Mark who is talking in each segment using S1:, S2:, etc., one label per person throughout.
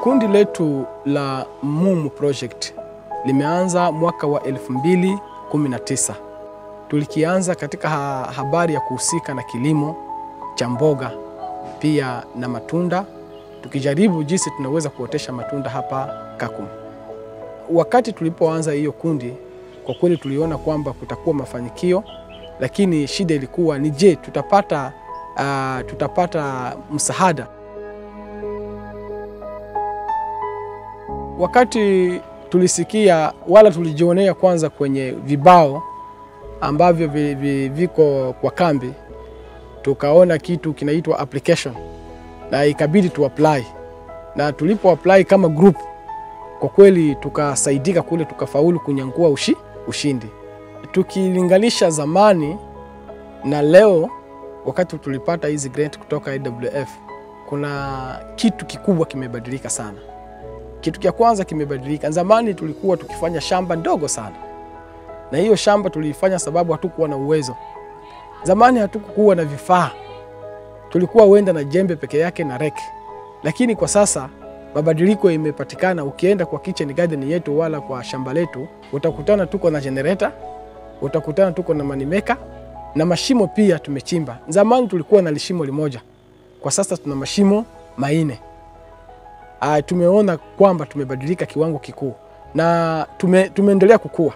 S1: Kundi letu la MUM Project limeanza mwaka wa 2019. Tulikianza katika ha habari ya kuhusika na kilimo cha mboga pia na matunda, tukijaribu jinsi tunaweza kuotesha matunda hapa Kakuma. Wakati tulipoanza hiyo kundi, kwa kweli tuliona kwamba kutakuwa mafanikio, lakini shida ilikuwa ni je, tutapata, uh, tutapata msaada Wakati tulisikia wala tulijionea kwanza kwenye vibao ambavyo vi, vi, viko kwa kambi, tukaona kitu kinaitwa application na ikabidi tu apply, na tulipo apply kama group, kwa kweli tukasaidika kule, tukafaulu kunyangua ushi, ushindi. Tukilinganisha zamani na leo, wakati tulipata hizi grant kutoka AWF, kuna kitu kikubwa kimebadilika sana. Kitu cha kwanza kimebadilika. Zamani tulikuwa tukifanya shamba ndogo sana, na hiyo shamba tuliifanya sababu hatukuwa na uwezo. Zamani hatukuwa na vifaa, tulikuwa wenda na jembe peke yake na reki, lakini kwa sasa mabadiliko imepatikana. Ukienda kwa kitchen garden yetu wala kwa shamba letu, utakutana tuko na generator, utakutana tuko na manimeka na mashimo pia tumechimba. Zamani tulikuwa na lishimo limoja, kwa sasa tuna mashimo maine. Uh, tumeona kwamba tumebadilika kiwango kikuu na tume, tumeendelea kukua.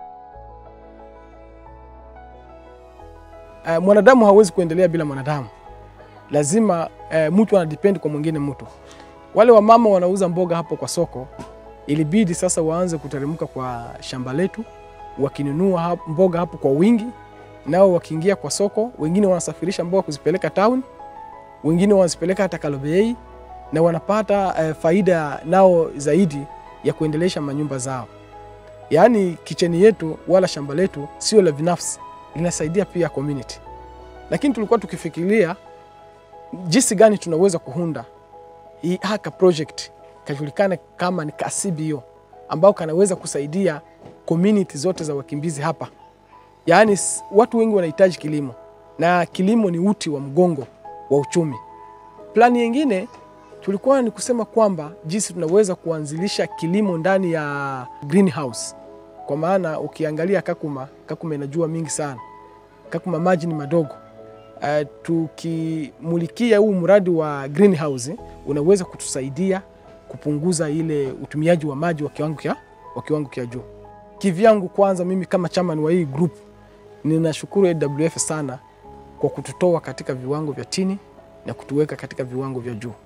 S1: Uh, mwanadamu hawezi kuendelea bila mwanadamu, lazima uh, mtu anadepend kwa mwingine mtu. Wale wamama wanauza mboga hapo kwa soko, ilibidi sasa waanze kuteremka kwa shamba letu, wakinunua hapo mboga hapo kwa wingi, nao wakiingia kwa soko, wengine wanasafirisha mboga kuzipeleka town, wengine wanazipeleka hata Kalobei na wanapata uh, faida nao zaidi ya kuendelesha manyumba zao. Yaani kicheni yetu wala shamba letu sio la binafsi, linasaidia pia community. Lakini tulikuwa tukifikiria jinsi gani tunaweza kuhunda hii haka project kajulikana kama ni kasibio ambao kanaweza kusaidia community zote za wakimbizi hapa. Yaani watu wengi wanahitaji kilimo na kilimo ni uti wa mgongo wa uchumi. Plani nyingine tulikuwa ni kusema kwamba jinsi tunaweza kuanzilisha kilimo ndani ya greenhouse, kwa maana ukiangalia Kakuma, Kakuma inajua mingi sana. Kakuma maji ni madogo. Uh, tukimulikia huu mradi wa greenhouse unaweza kutusaidia kupunguza ile utumiaji wa maji wa kiwango kya, wa kiwango kya juu. Kivyangu kwanza, mimi kama chairman wa hii group ninashukuru AWF sana kwa kututoa katika viwango vya chini na kutuweka katika viwango vya juu.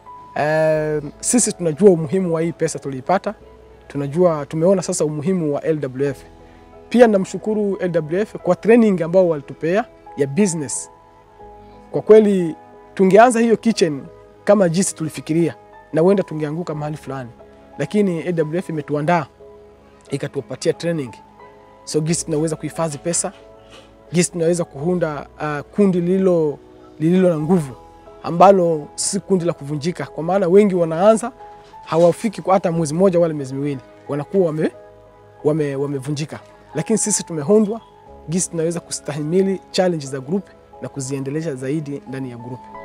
S1: Uh, sisi tunajua umuhimu wa hii pesa tuliipata, tunajua tumeona sasa umuhimu wa LWF. Pia namshukuru LWF kwa training ambao walitupea ya business. Kwa kweli tungeanza hiyo kitchen kama jinsi tulifikiria, na wenda tungeanguka mahali fulani, lakini AWF imetuandaa ikatupatia training, so gisi tunaweza kuhifadhi pesa, gisi tunaweza kuunda uh, kundi lililo lililo na nguvu ambalo si kundi la kuvunjika, kwa maana wengi wanaanza hawafiki kwa hata mwezi mmoja wala miezi miwili, wanakuwa wame, wame, wamevunjika. Lakini sisi tumehondwa gisi tunaweza kustahimili challenge za group na kuziendelesha zaidi ndani ya group.